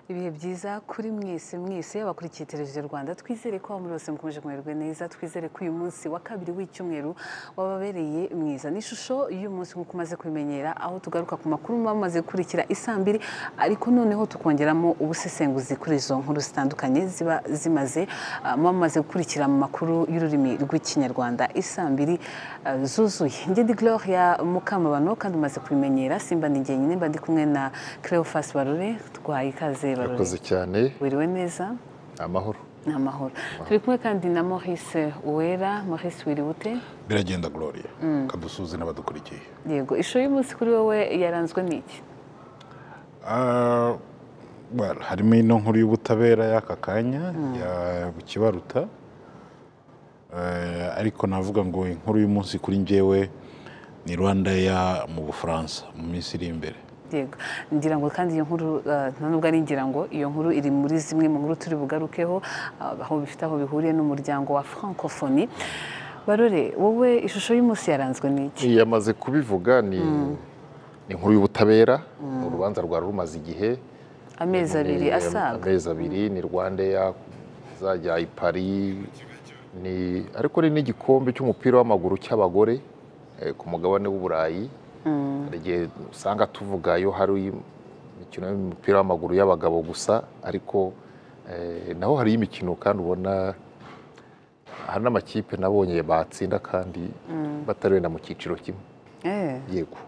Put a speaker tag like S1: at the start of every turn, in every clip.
S1: ibihe byiza kuri mwese mwese abakurikiye televiziyo rwanda twizere ko aho muri hose mukomeje kumererwa neza twizere ko uyu munsi wa kabiri w'icyumweru wababereye mwiza ni ishusho y'umunsi nk'uko umaze kubimenyera aho tugaruka ku makuru muba mumaze gukurikira isaa mbiri ariko noneho tukongeramo ubusesenguzi kuri izo nkuru zitandukanye ziba zimaze ah, muba mumaze gukurikira mu makuru y'ururimi rw'ikinyarwanda isaa mbiri ah, zuzuye njye di gloria mukamabano kandi umaze kubimenyera simba ni njye nyine mba ndi kumwe na cleophas barore twaye ikaze barore
S2: urakoze cyane
S1: wiriwe neza
S2: amahoro
S1: ni amahoro turi kumwe kandi na maurice uwera maurice wiriwute
S3: biragenda gloria kadusuze n'abadukurikiye
S1: yego ishusho y'umunsi kuri wowe yaranzwe n'iki
S3: Ah, well, harimo ino nkuru y'ubutabera y'aka kanya ya bukibaruta Eh, ariko navuga ngo inkuru y'umunsi kuri njyewe ni rwanda ya mu bufaransa mu minsi iri imbere
S1: yego ngira ngo kandi iyo nkuru eh, nta nubwo ari ngira ngo iyo nkuru iri muri zimwe mu nkuru turi bugarukeho ah, aho bifite aho bihuriye n'umuryango wa francophonie barore wowe ishusho y'umunsi yaranzwe n'iki
S2: yamaze kubivuga ni ni inkuru y'ubutabera urubanza rwari rumaze igihe
S1: amezi abiri
S2: Ni-
S1: asaga
S2: amezi abiri ni rwanda izajya i paris ni ariko ni n'igikombe cy'umupira w'amaguru cy'abagore eh, ku mugabane w'uburayi hari igihe usanga tuvuga iyo hari imikino y'umupira w'amaguru y'abagabo gusa ariko eh, naho hari imikino kandi ubona hari n'amakipe nabonye batsinda kandi batarenda mu cyiciro kimwe
S1: Eh.
S2: yego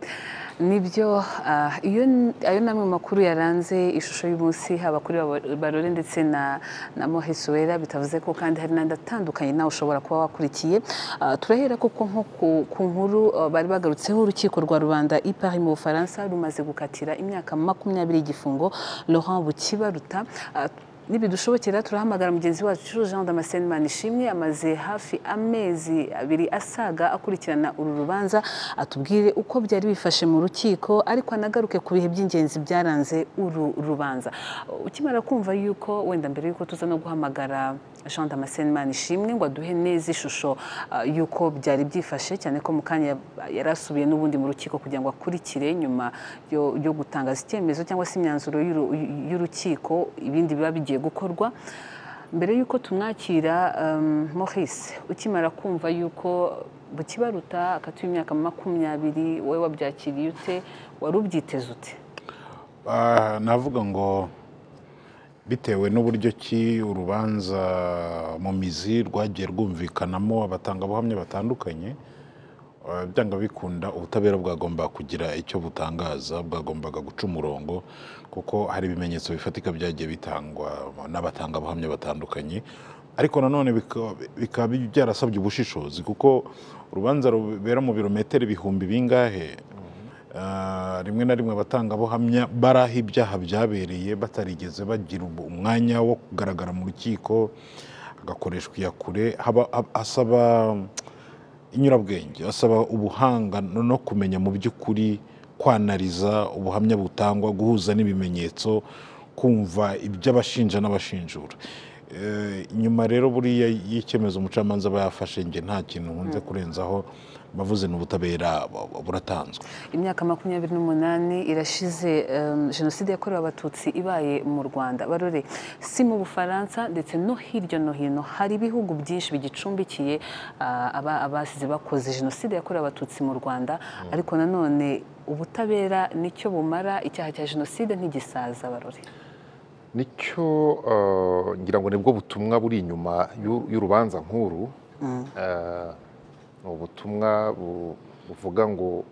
S1: nibyo ah, iyo ayo ni amwe mu makuru yaranze ishusho y'umunsi haba kuri Babo- barore ndetse na na mohesuwera bitavuze ko kandi hari n'andi atandukanye nawe ushobora kuba wakurikiye Ah, turahera koko nko ku- ku nkuru ah, bari bagarutseho urukiko rwa rubanda ipari mu bufaransa rumaze gukatira imyaka makumyabiri y'igifungo laurent bukibaruta Ah, nibidushobokera turahamagara mugenzi wacu jean damascene manishimwe amaze hafi amezi abiri asaga akurikirana uru rubanza atubwire uko byari bifashe mu rukiko ariko anagaruke ku bihe by'ingenzi byaranze uru rubanza ukimara kumva yuko wenda mbere yuko tuza no guhamagara jean damascene manishimwe ngo aduhe neza ishusho ah, y'uko byari byifashe cyane ko mu kanya yari asubiye n'ubundi mu rukiko kugira ngo akurikire nyuma yo yo gutangaza icyemezo cyangwa se imyanzuro y'uru- y'urukiko ibindi biba bigiye gukorwa mbere y'uko tumwakira um, Maurice ukimara kumva y'uko bukibaruta akatuye imyaka makumyabiri wowe wabyakiriye ute wari ubyiteze ute
S3: Ah, navuga ngo bitewe n'uburyo ki urubanza mu mizi rwagiye rwumvikanamo abatangabuhamya batandukanye ah, byanga bikunda ubutabera bwagomba kugira icyo butangaza bwagombaga guca umurongo kuko hari ibimenyetso bifatika byagiye bitangwa n'abatangabuhamya batandukanye ariko nanone bika- bikaba byarasabye ubushishozi kuko urubanza rubera mu birometero ibihumbi bingahe Ah, rimwe na rimwe abatangabuhamya bari aho ibyaha byabereye batarigeze bagira ubu- umwanya wo kugaragara mu rukiko hagakoreshwa iyakure haba- hab- asaba inyurabwenge asaba ubuhanga no no kumenya mu by'ukuri kwanariza ubuhamya butangwa guhuza n'ibimenyetso kumva iby'abashinja n'abashinjura Eh, inyuma rero buriya y'icyemezo umucamanza aba yafashe nge nta kintu nkunze kurenzaho bavuze ni ubutabera bu- buratanzwe
S1: imyaka makumyabiri n'umunani irashize em, jenoside yakorewe abatutsi ibaye mu rwanda barore si mu bufaransa ndetse no hirya no hino hari ibihugu byinshi bigicumbikiye ah, aba- abasize bakoze jenoside yakorewe abatutsi mu rwanda ariko nanone ubutabera nicyo bumara icyaha cya jenoside ntigisaza barore
S2: nicyo eh, ngira ngo nibwo butumwa buri inyuma y'u- y'urubanza nkuru Eh, ni ubutumwa bu- buvuga ngo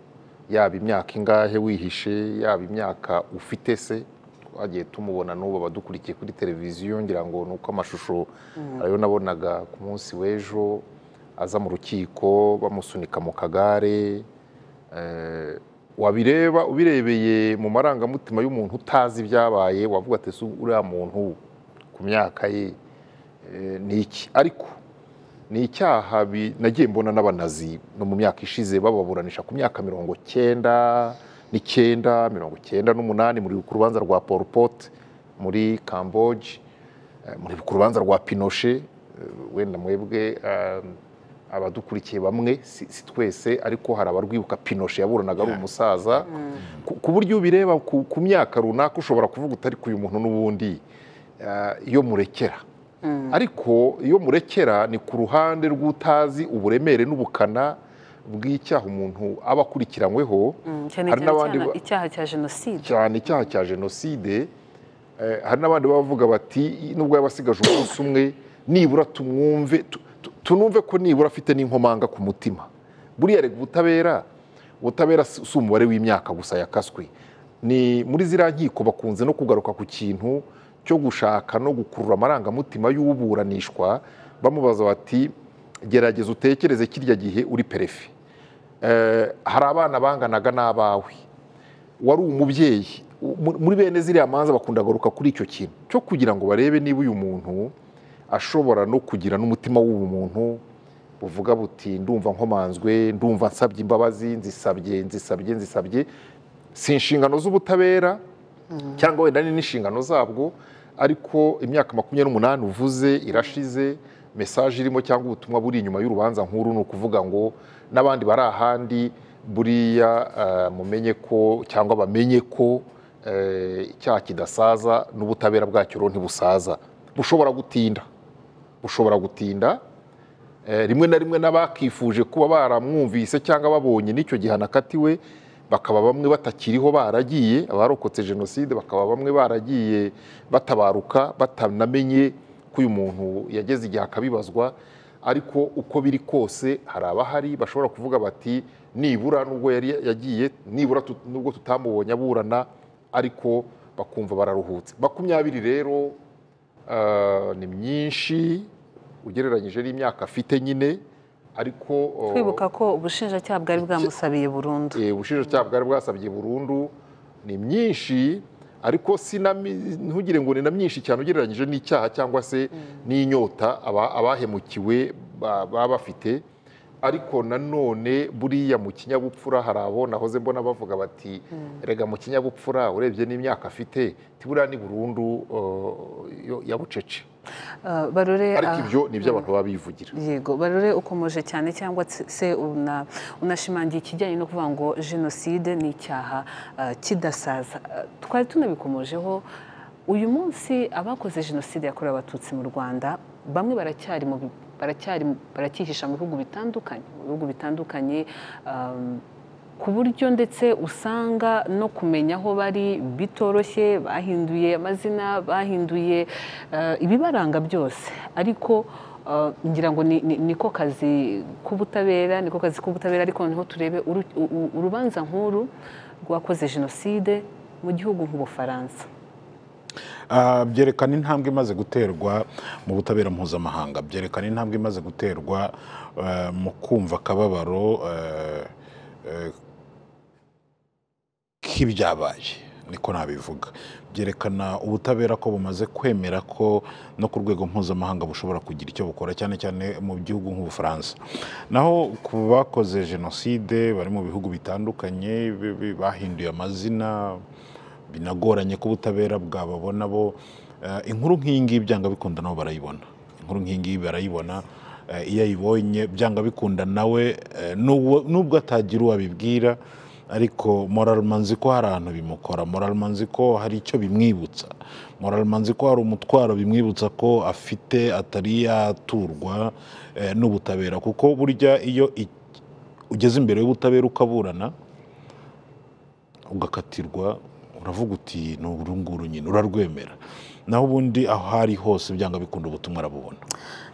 S2: yaba imyaka ingahe wihishe yaba imyaka ufite se twagiye tumubona n'ubu abadukurikiye kuri televiziyo ngira ngo ni uko amashusho ariyo nabonaga ku munsi w'ejo aza mu rukiko bamusunika mu kagare Eh, wabireba ubirebeye mu marangamutima y'umuntu utazi ibyabaye wavuga ati "Ese uriya muntu ku myaka ye eh, ni iki ariko ni icyaha bi- nagiye mbona n'abanazi no mu myaka ishize bababuranisha ku myaka mirongo cyenda n'icyenda mirongo cyenda n'umunani muri ku rubanza rwa Pol Pot muri Camboge eh, muri ku rubanza rwa Pinochet eh, wenda mwebwe eh, abadukurikiye bamwe si si twese ariko hari abarwibuka pinoshe yaburanaga ari umusaza ku- ku buryo ubireba ku ku myaka runaka ushobora kuvuga utari ku uyu muntu n'ubundi eh, iyo murekera ariko iyo murekera ni ku ruhande rw'utazi uburemere n'ubukana bw'icyaha umuntu aba akurikiranyweho
S1: cyane cyane
S2: hari n'abandi
S1: cyane
S2: ba-
S1: icyaha cya jenoside
S2: cyane icyaha cya jenoside eh, hari n'abandi baba bavuga bati nubwo yaba asigaje umunsi umwe nibura tumwumve tu- tu- tunumve ko nibura afite n'inkomanga ku mutima buriya rega ubutabera ubutabera si si umubare w'imyaka gusa yakaswe ni muri ziriya nkiko bakunze no kugaruka ku kintu cyo gushaka no gukurura amarangamutima y'uburanishwa bamubaza bati gerageza utekereze kirya gihe uri perefe Eh, hari abana banganaga n'abawe wari umubyeyi Mu- muri bene ziriya manza bakunda kugaruka kuri icyo kintu cyo kugira ngo barebe niba uyu muntu ashobora no kugira n'umutima w'ubumuntu buvuga buti ndumva nkomanzwe ndumva nsabye imbabazi nzisabye nzisabye nzisabye si inshingano z'ubutabera cyangwa wenda ni n'inshingano zabwo ariko imyaka makumyabiri n'umunani uvuze irashize mesaje irimo cyangwa ubutumwa buri inyuma y'urubanza nkuru ni ukuvuga ngo n'abandi bari ahandi buriya eh, mumenye ko cyangwa bamenye ko eh, icyaha kidasaza n'ubutabera bwacyo rero ntibusaza bushobora gutinda bushobora gutinda Eh, rimwe na rimwe n'abakifuje kuba baramwumvise cyangwa babonye n'icyo gihano akatiwe bakaba bamwe batakiriho baragiye abarokotse jenoside bakaba bamwe baragiye batabaruka batanamenye ko uyu muntu yageze igihe akabibazwa ariko uko biri kose hari abahari bashobora kuvuga bati nibura nubwo yari yagiye nibura tut- nubwo tutamubonye aburana ariko bakumva bararuhutse makumyabiri rero eh, ni myinshi ugereranyije n'imyaka afite nyine ariko eh,
S1: twibuka ko ubushinjacyaha bwari bwamusabiye burundu
S2: eh, ubushinjacyaha bwari bwasabye burundu ni myinshi ariko si na mi- ntugire ngo ni na myinshi cyane ugereranyije n'icyaha cyangwa se n'inyota aba- abahemukiwe ba- baba bafite ariko nanone buriya mu kinyabupfura hari abo nahoze mbona bavuga bati rega mu kinyabupfura urebye n'imyaka afite tiburiya ni burundu eh, yo- ya bucece
S1: Eh, barore
S2: ariko
S1: ah,
S2: ibyo ni ibyo abantu baba bivugira
S1: yego barore ukomeje cyane cyangwa se- se una- unashimangiye ikijyanye no kuvuga ngo jenoside ni icyaha eh, kidasaza Eh, twari tunabikomojeho uyu munsi abakoze jenoside yakorewe abatutsi mu rwanda bamwe baracyari mu bi- baracyari mu- baracyihisha mu bihugu bitandukanye mu bihugu bitandukanye um, ku buryo ndetse usanga no kumenya aho bari bitoroshye bahinduye amazina bahinduye eh, ibibaranga byose ariko eh, ngira ngo ni- ni- niko kazi k'ubutabera niko kazi k'ubutabera ariko noneho turebe uru- u- u- urubanza nk'uru rwakoze jenoside mu gihugu nk'ubufaransa
S3: Ah, byerekana intambwe imaze guterwa mu butabera mpuzamahanga byerekana intambwe imaze guterwa eh, mu kumva akababaro eh, eh, k'ibyabaye niko nabivuga byerekana ubutabera ko bumaze kwemera ko no ku rwego mpuzamahanga bushobora kugira icyo bukora cyane cyane mu gihugu nk'ubufaransa naho ku bakoze jenoside bari mu bihugu bitandukanye bi- bi- bahinduye amazina binagoranye ko ubutabera bwababona bo eh, inkuru nk'iyi ngiyi byanga bikunda nabo barayibona inkuru nk'iyi ngiyi barayibona eh, iyo ayibonye byanga bikunda nawe eh, n'ubwo nubwo atagira uwo abibwira ariko manzi ko hari ahantu bimukora manzi ko hari icyo bimwibutsa manzi ko hari umutwaro bimwibutsa ko afite atari yaturwa eh, n'ubutabera kuko burya iyo i- ugeze imbere y'ubutabera ukaburana ugakatirwa uravuga uti ni uru nguru nyine urarwemera naho ubundi aho ari hose byanga bikunda ubutumwa arabubona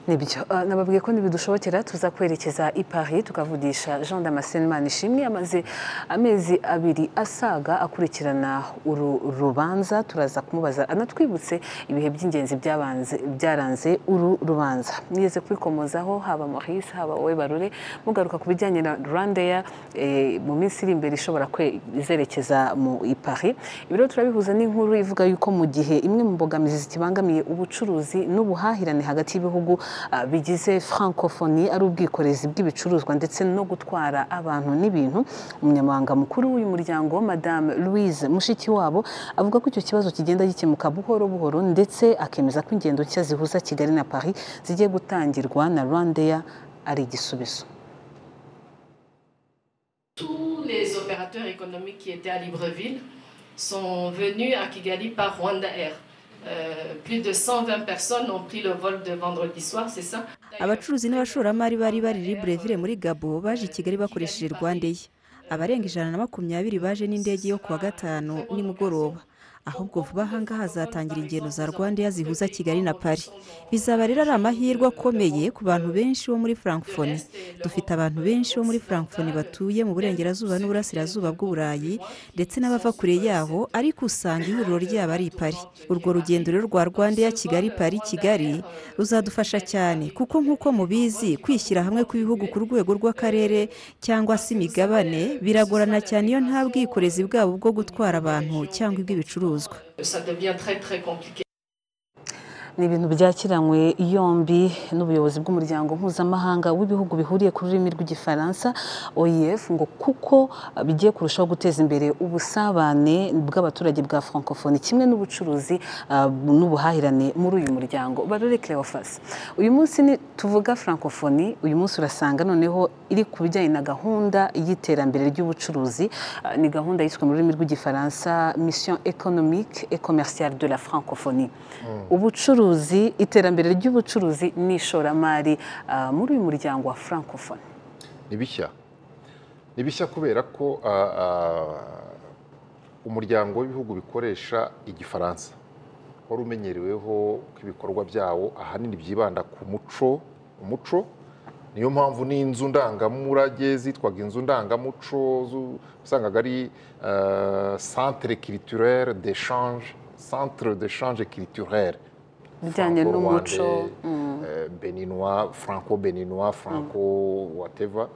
S1: nibyo Eh, nababwiye ko ntibidushobokera tuza kwerekeza i paris tukavugisha jean damascene manishimwe amaze amezi abiri asaga akurikirana uru rubanza turaza kumubaza anatwibutse ibihe by'ingenzi byabanze- byaranze uru rubanza mwigeze kwikomozaho haba maurice haba wowe barore mugaruka ku bijyanye na rwandair eh, mu minsi iri imbere ishobora kwe- izerekeza mu i paris ibi rero turabihuza n'inkuru ivuga yuko mu gihe imwe mu mbogamizi zikibangamiye ubucuruzi n'ubuhahirane hagati y'ibihugu ah, bigize francophonie ari ubwikorezi bw'ibicuruzwa ndetse no gutwara abantu n'ibintu umunyamabanga mukuru w'uyu muryango madame louise mushikiwabo avuga ko icyo kibazo kigenda gikemuka buhoro buhoro ndetse akemeza ko ingendo nshya zihuza kigali na paris zigiye gutangirwa na rwandair ari igisubizo
S4: Tous les opérateurs économiques qui étaient à Libreville sont venus à Kigali par Rwanda Air. Euh, plus de 120 personnes ont pris le vol de vendredi soir, c'est ça
S5: abacuruzi n'abashoramari bari bari libreville muri gabo baje i kigali bakoresheje rwandair abarenga ijana na makumyabiri baje n'indege yo ku wa gatanu nimugoroba ahubwo vuba ahangaha hazatangira ingendo za rwandair zihuza kigali na pari bizaba rero ari amahirwe akomeye ku bantu benshi bo muri frankfoni dufite abantu benshi bo muri frankfoni batuye mu burengerazuba n'uburasirazuba bw'uburayi ndetse n'abava kure yabo ariko usanga ihuriro ryabo ari i pari urwo rugendo rero rwa rwandair kigali pari kigali ruzadufasha cyane kuko nk'uko mubizi kwishyira hamwe kw'ibihugu ku rwego rw'akarere cyangwa se imigabane biragorana cyane iyo nta bwikorezi bwabo bwo gutwara abantu cyangwa ibw'ibicuruzwa
S4: Ça devient très très compliqué.
S1: ni ibintu byakiranywe yombi n'ubuyobozi bw'umuryango mpuzamahanga w'ibihugu bihuriye ku rurimi rw'igifaransa oef ngo kuko bigiye kurushaho guteza imbere ubusabane bw'abaturage bwa francophonie kimwe n'ubucuruzi ah, n'ubuhahirane muri uyu muryango barore cleophas uyu munsi ni- tuvuga francophonie uyu munsi urasanga noneho iri ku bijyanye na gahunda y'iterambere ry'ubucuruzi Ah, ni gahunda yiswe mu rurimi rw'igifaransa mission économique et commerciale de la francophonie ubucuruzi iterambere ry'ubucuruzi n'ishoramari ah, muri uyu muryango wa francophone
S2: ni bishya ni bishya kubera ko ah, ah, umuryango w'ibihugu bikoresha igifaransa wari umenyereweho ko ibikorwa byawo ahanini byibanda ku muco umuco niyo mpamvu n'inzu ndangamurage zitwaga inzu ndangamuco zu- usangaga ari ah, centre culturel d'échange centre d'échange culturel
S1: Bijyanye n'umuco,
S2: beninois franco beninois franco whatever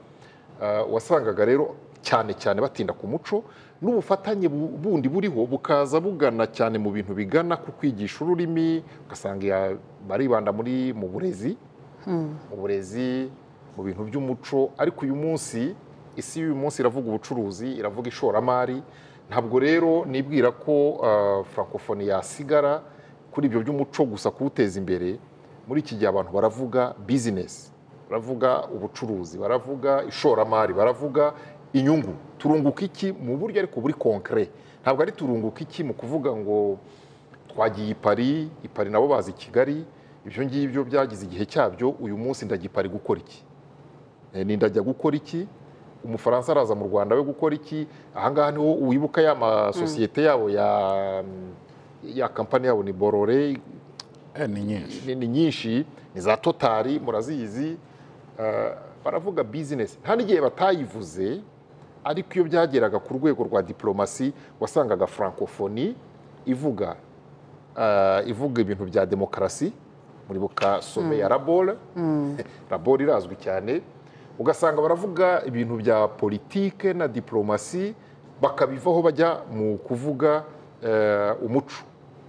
S2: Uh, wasangaga rero cyane cyane batinda ku muco n'ubufatanye bu- bundi buriho bukaza bugana cyane mu bintu bigana ku kwigisha ururimi ugasanga ya- baribanda muri mu burezi mu burezi mu bintu by'umuco ariko uyu munsi isi y'uyu munsi iravuga ubucuruzi iravuga ishoramari ntabwo rero nibwira ko uh, francophonie yasigara kuri ibyo by'umuco gusa kuwuteza imbere muri iki gihe abantu baravuga bizinesi baravuga ubucuruzi baravuga ishoramari baravuga inyungu turunguka iki mu buryo ariko buri konkere ntabwo ari turunguka iki mu kuvuga ngo twagiye i pari i pari nabo bazi kigali ibyo ngibyo byagize igihe cyabyo uyu munsi ndajya i pari gukora iki Eh, ni ndajya gukora iki umufaransa araza mu rwanda we gukora iki ahangaha niho wibuka ya masosiyete yabo ya ya kampani yabo ni borore
S3: Eh, ni nyinshi
S2: ni ni nyinshi ni za totari murazizi eh, baravuga bizinesi nta n'igihe batayivuze ariko iyo byageraga ku rwego rwa diporomasi wasangaga francophonie ivuga eh, ivuga ibintu bya demokarasi muribuka some ya rabole rabole irazwi cyane ugasanga baravuga ibintu bya politike na diporomasi bakabivaho bajya mu kuvuga eh, umuco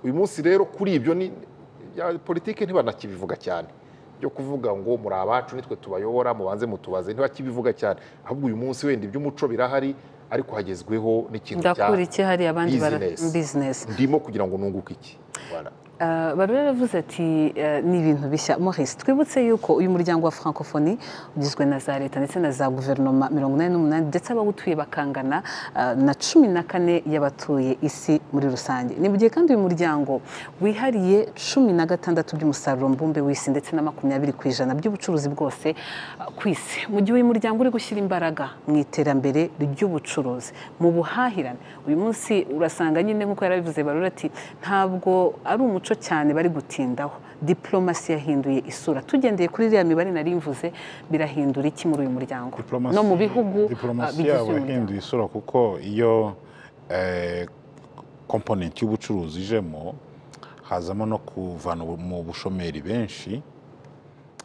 S2: uyu munsi rero kuri ibyo ni ya politiki ntibanakibivuga cyane byo kuvuga ngo muri abacu nitwe tubayobora mubanze mutubaze ntibakibivuga cyane ahubwo uyu munsi wenda iby'umuco birahari ariko hagezweho n'ikintu cya
S1: ndakura iki hari abandi bara
S2: business.
S1: bizinesi
S2: ndimo kugira ngo nunguke iki Voilà.
S1: Ah, bari baravuze ati eh, ni ibintu bishya Maurice twibutse yuko uyu muryango wa francophonie ugizwe na za leta ndetse na za guverinoma mirongo inani n'umunani ndetse abawutuye bakangana ah, na cumi na kane y'abatuye isi muri rusange ni mu gihe kandi uyu muryango wihariye cumi na gatandatu by'umusaruro mbumbe w'isi ndetse na makumyabiri ku ijana by'ubucuruzi bwose ah, ku isi mu gihe uyu muryango uri gushyira imbaraga mu iterambere ry'ubucuruzi mu buhahirane uyu munsi urasanga nyine nk'uko yarabivuze barura ati ntabwo ari umuco cyane bari gutindaho diporomasi yahinduye isura tugendeye kuri iriya mibare nari mvuze birahindura iki muri uyu muryango
S3: Diplomasi-
S1: no mu bihugu ah,
S3: diplomasi
S1: bigize
S3: yabo
S1: uyu muryango
S3: yahinduye isura kuko iyo eh, komponenti y'ubucuruzi ijemo hazamo no kuvana ubu- mu bushomeri benshi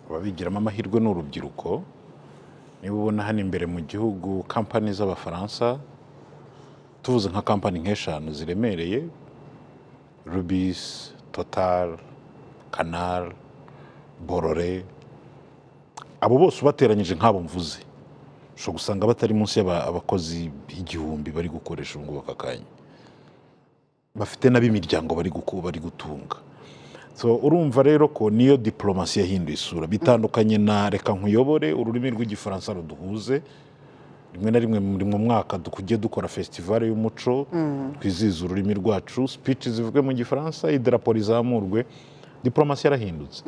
S3: ababigiramo amahirwe ni urubyiruko niba ubona hano imbere mu gihugu kampani z'abafaransa tuvuze nka kampani nk'eshanu ziremereye rubisi totari kanari borore abo bose ubateranyije nk'abo mvuze ushobora gusanga batari munsi y'aba- abakozi igihumbi bari gukoresha ubu ngubu aka kanya bafite n'ab'imiryango bari guku- bari gutunga So, urumva rero ko niyo diporomasi yahinduye isura bitandukanye na reka nkuyobore ururimi rw'igifaransa ruduhuze rimwe na rimwe muri mu mwaka tujye dukora fesitivale y'umuco twizihiza ururimi rwacu speech zivuge mu gifaransa idarapo rizamurwe diporomasi yarahindutse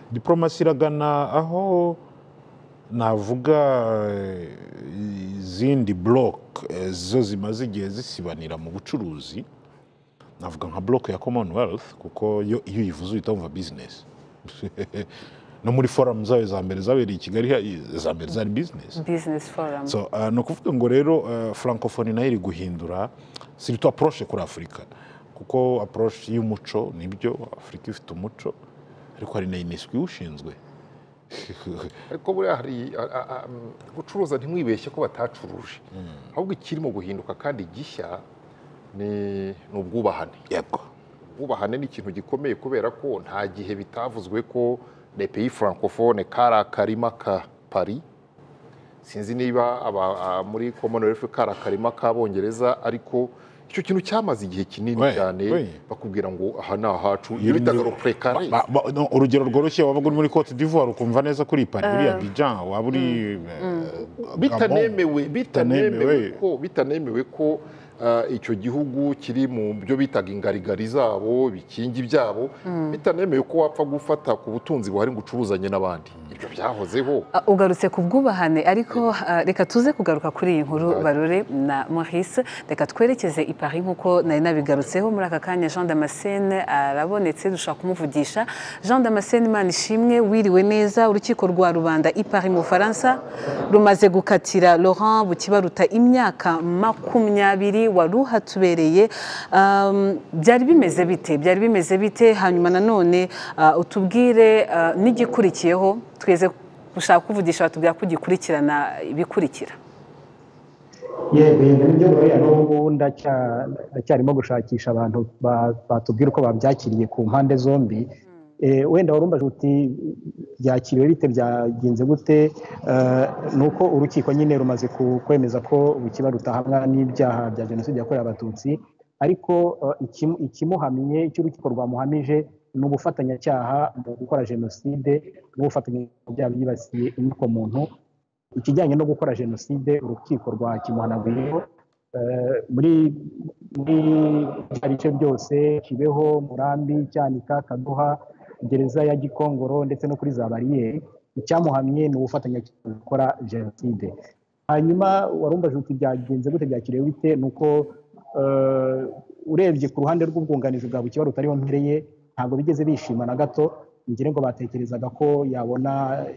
S3: diporomasi iragana aho navuga eh, izindi buroke zo zimaze igihe zisibanira mu bucuruzi navuga nka buroke ya commonwealth kuko yo iyo uyivuze uhita wumva bizinesi no muri foramu zayo za mbere zabereye i kigali ha- za mbere zari bizinesi
S1: bizinesi foramu
S3: so uh, ni ukuvuga ngo rero uh, francophonie nayo iri guhindura surtout approche kuri afurika kuko approche y'umuco nibyo afurika ifite umuco ariko hari na unesco iwushinzwe
S2: ariko buriya hari a- a- a- mm, gucuruza ntimwibeshye ko batacuruje ahubwo ikirimo guhinduka kandi gishya ni ni ubwubahane
S3: yego
S2: ubwubahane ni ikintu gikomeye kubera ko nta gihe bitavuzwe ko le pays francophone kari akarima ka paris sinzi niba aba- a- muri commonwealth kari akarima k'abongereza ariko icyo kintu cyamaze igihe kinini
S3: We,
S2: cyane
S3: we.
S2: bakubwira ngo aha ni ahacu ibyo bitaga ropurekare
S3: Ba- ba- no, urugero rworoshye waba uri muri cote d'ivoire ukumva neza ko uri i paris uri abijan waba uri eh, Gabon.
S2: bitanemewe bitanemewe
S3: Bitanemewe.
S2: ko bitanemewe ko ah, icyo gihugu kiri mu byo bitaga ingarigari zabo bikingi byabo bitanemewe ko wapfa gufata ku butunzi buhari ngo ucuruzanye n'abandi ibyo byahozeho
S1: Ah, ugarutse ku bwubahane ariko ah, reka tuze kugaruka kuri iyi nkuru barore na maurice reka twerekeze i paris nk'uko nari nabigarutseho muri aka kanya jean damascene arabonetse dushobora kumuvugisha jean damascene imana ishimwe wiriwe neza urukiko rwa rubanda i paris mu bufaransa rumaze gukatira laurent bukibaruta imyaka makumyabiri wari uhatubereye Um, byari bimeze bite byari bimeze bite hanyuma nanone ah, utubwire ah, n'igikurikiyeho tweze gushaka kuvugisha batubwira ko ugikurikirana ibikurikira
S6: yego yego nibyo buriya n'ubu ndacya- ndacyarimo gushakisha abantu ba- batubwira uko babyakiriye ku mpande zombi Eh, wenda wari umbaje uti byakiriwe bite byagenze gute Eh, ni uko urukiko nyine rumaze ku- kwemeza ko bukiba rutahamwa n'ibyaha bya jenoside yakorewe abatutsi ariko eh, ikimu- ikimuhamye icyo urukiko rwamuhamije ni ubufatanyacyaha mu gukora jenoside n'ubufatanya mu byaha byibasiye inyokomuntu ikijyanye no gukora jenoside urukiko rwa kimuhanaguyeho Eh, muri muri bya bice byose kibeho murambi cyanika kaduha gereza ya gikongoro ndetse no kuri za bariyeri icyamuhamye ni ubufatanya gukora jenoside hanyuma warumvaje uti byagenze gute byakiriwe bite ni uko eh, urebye ku ruhande rw'ubwunganizi bwa bukiba rutariho mpereye ntabwo bigeze bishima na gato ngire ngo batekerezaga ko yabona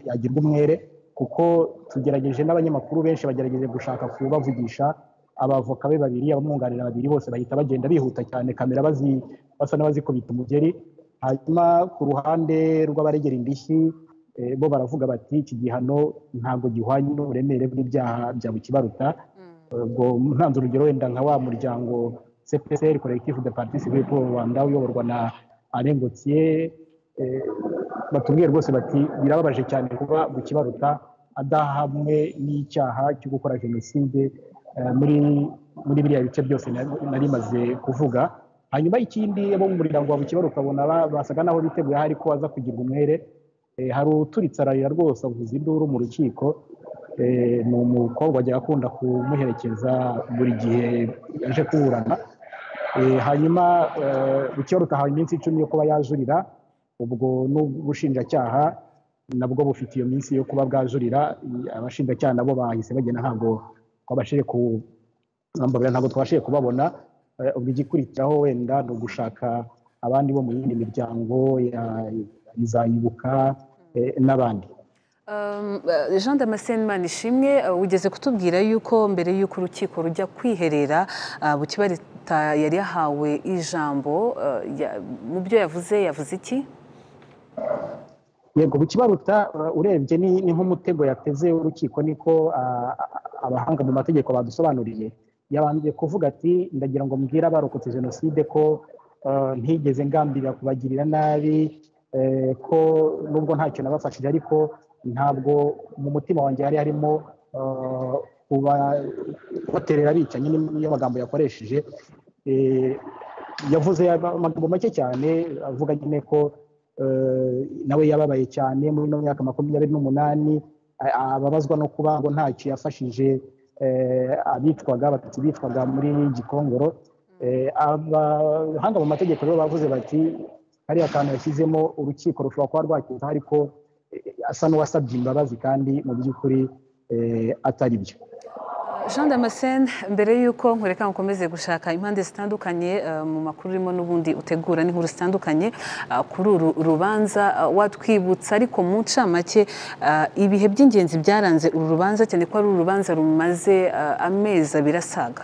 S6: yagirwa umwere kuko tugerageje n'abanyamakuru benshi bagerageje gushaka kubavugisha abavoka be babiri abamwunganira babiri bose bahita bagenda bihuta cyane kamera bazi- basa n'abazikubita umugeri hanyuma ku ruhande rw'abaregera indishyi eh, bo baravuga bati iki gihano ntabwo gihwanye n'uburemere bw'ibyaha bya bukibaruta ubwo ntanze urugero wenda nka wa muryango cpsr collectif de parti civile pour le rwanda uyoborwa na alain gautier eh, batubwiye rwose bati birababaje cyane kuba bukibaruta adahamwe n'icyaha cyo gukora jenoside eh, muri muri biriya bice byose na- nari maze kuvuga hanyuma ikindi abo mu muryango wa bukibaruka bona ba- basaga naho biteguye ahari ko aza kugirwa umwere Eh, hari uturitse ararira rwose avuza induru mu rukiko Eh, ni umukobwa wajyaga akunda kumuherekeza buri gihe yaje kuburana Eh, hanyuma bukiba rutahawe iminsi icumi yo kuba yajurira ubwo n'ubushinjacyaha nabwo bufite iyo minsi yo kuba bwajurira I- abashinjacyaha nabo bahise bagenda ntabwo twabashije ku bambabwira ntabwo twabashije kubabona Eh, ubwo igikurikiraho wenda ni ugushaka abandi bo mu yindi miryango ya izayibuka eh, n'abandi
S1: Um, uh, jean damascene manishimwe uh, ugeze kutubwira yuko mbere y'uko urukiko rujya kwiherera uh, bukibarita yari yahawe ijambo uh, ya- mu byo yavuze yavuze iki
S6: yego bukibaruta uh, urebye ni ni nk'umutego yateze urukiko niko uh, abahanga mu mategeko badusobanuriye yabanje kuvuga ati ndagira ngo mbwire abarokotse jenoside ko uh, ntigeze ngambirira kubagirira nabi eh, ko nubwo ntacyo nabafashije ariko ntabwo mu mutima wanjye hari harimo uh, kuba- kubaterera abicanyi niyo magambo yakoresheje Eh, yavuze amagambo make cyane avuga nyine ko nawe yababaye cyane muri ino myaka makumyabiri n'umunani ababazwa no kuba ngo ntacyo yafashije abicwaga abatutsi bicwaga muri gikongoro abahanga mu mategeko rero bavuze bati kariya kantu yashyizemo urukiko rushobora kuba rwakiza ariko asa n'uwasabye imbabazi kandi mu by'ukuri atari byo
S1: jean damascene mbere y'uko nkureka mukomeze gushaka impande zitandukanye mu makuru urimo n'ubundi utegura n'inkuru zitandukanye kuri uru rubanza watwibutsa ariko mu ncamake ibihe by'ingenzi byaranze uru rubanza cyane ko ari urubanza rumaze amezi abiri asaga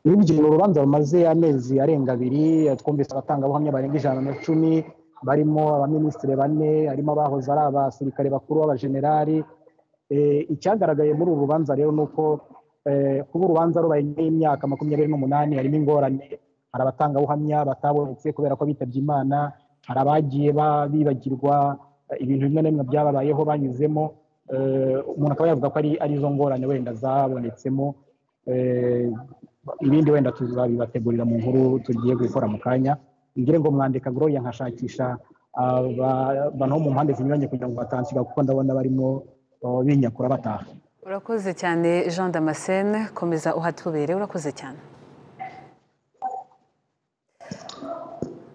S6: ni urubanza rumaze amezi arenga abiri twumvise abatangabuhamya barenga ijana na cumi barimo abaminisitiri bane harimo abahoze ari abasirikare bakuru b'abajenerali icyagaragaye muri uru rubanza rero ni uko kuba urubanza rubaye nyuma y'imyaka makumyabiri n'umunani harimo ingorane hari abatangabuhamya batabonetse kubera ko bitabye imana hari abagiye bibagirwa ibintu bimwe na bimwe byababayeho banyuzemo umuntu akaba yavuga ko ari zo ngorane wenda zabonetsemo ibindi wenda tuzabibategurira mu nkuru tugiye gukora mu kanya ngire ngo mwandika goroya nkashakisha abantu bo mu mpande zinyuranye kugira ngo batansiga kuko ndabona barimo binyakura bataha
S1: urakoze cyane jean damascene komeza uhatubere urakoze cyane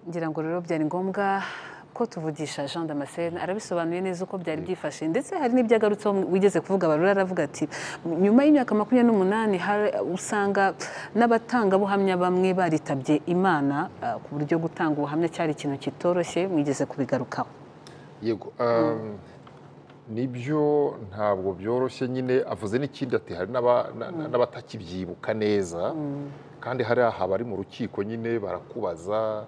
S1: ngira ngo rero byari ngombwa ko tuvugisha jean damascene arabisobanuye neza uko byari byifashe ndetse hari n'ibyagarutseho wigeze kuvuga barura aravuga ati nyuma y'imyaka makumyabiri n'umunani usanga n'abatangabuhamya bamwe baritabye imana ku buryo gutanga ubuhamya cyari ikintu kitoroshye mwigeze kubigarukaho
S2: yego nibyo ntabwo byoroshye nyine avuze n'ikindi ati hari n'abatakibyibuka neza kandi hari aha bari mu rukiko nyine barakubaza